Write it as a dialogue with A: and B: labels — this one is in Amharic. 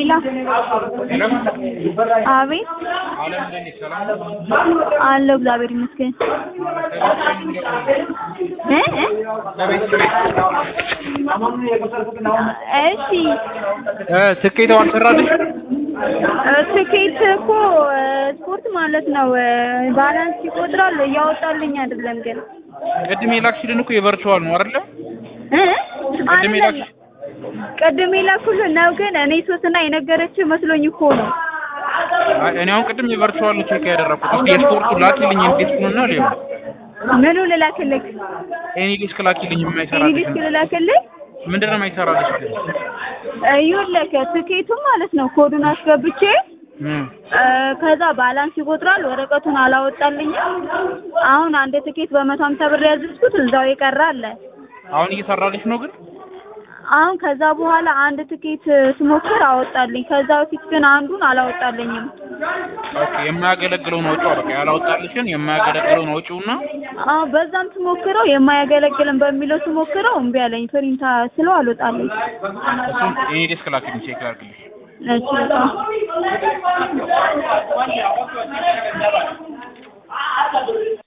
A: ሄሎ አቤት
B: አለም እንዴት ነሽ? ሰላም ነው?
A: አለሁ እግዚአብሔር ይመስገን እ እ
B: ከቤት ከቤት
A: እሺ
B: እ ትኬቱ አልሰራልሽ?
A: እ ትኬት እኮ እ ስፖርት ማለት ነው እ ባላንስ ይቆጥራል እያወጣልኝ አይደለም ግን
B: ቅድም የላክሽልን እኮ የቨርቹዋል ነው አይደለ?
A: እ
B: ቅድም
A: አይደለም
B: የላክሽ
A: ቅድም የላኩልህ ነው ግን እኔ ሶስና የነገረችህ መስሎኝ እኮ ነው
B: አይ እኔ አሁን ቅድም የቨርቹዋል ነው ቼክ ያደረኩት። እስኪ የስፖርቱ ላኪልኝ እንዴትኩንና ሊሆን
A: ምኑ ልላክልህ
B: ኤኒ ዲስክ ላኪልኝ የማይሰራ
A: ኢንግሊሽ ልላክልህ
B: ምንድን ነው የማይሰራልሽ ግን?
A: ይኸውልህ ትኬቱ ማለት ነው ኮዱን አስገብቼ
B: እም
A: እ ከዛ ባላንስ ይቆጥራል ወረቀቱን አላወጣልኝም አሁን አንድ ትኬት በመቶ ሀምሳ ብር ያዘዝኩት እዛው የቀረ አለ
B: አሁን እየሰራልሽ ነው ግን?
A: አሁን ከዛ በኋላ አንድ ትኬት ስሞክር አወጣልኝ ከዛ በፊት ግን አንዱን አላወጣልኝም
B: ኦኬ የማያገለግለውን አውጪው በቃ ያላወጣልሽን የማያገለግለውን አውጪውና
A: አዎ በዛም ስሞክረው የማያገለግልን በሚለው ስሞክረው እምቢ አለኝ ፕሪንታ ስለው አልወጣልኝ
B: እሱን ኤኒ ዲስክ ላኪልኝ ቼክ ላድርግልሽ።
A: እሺ በጣም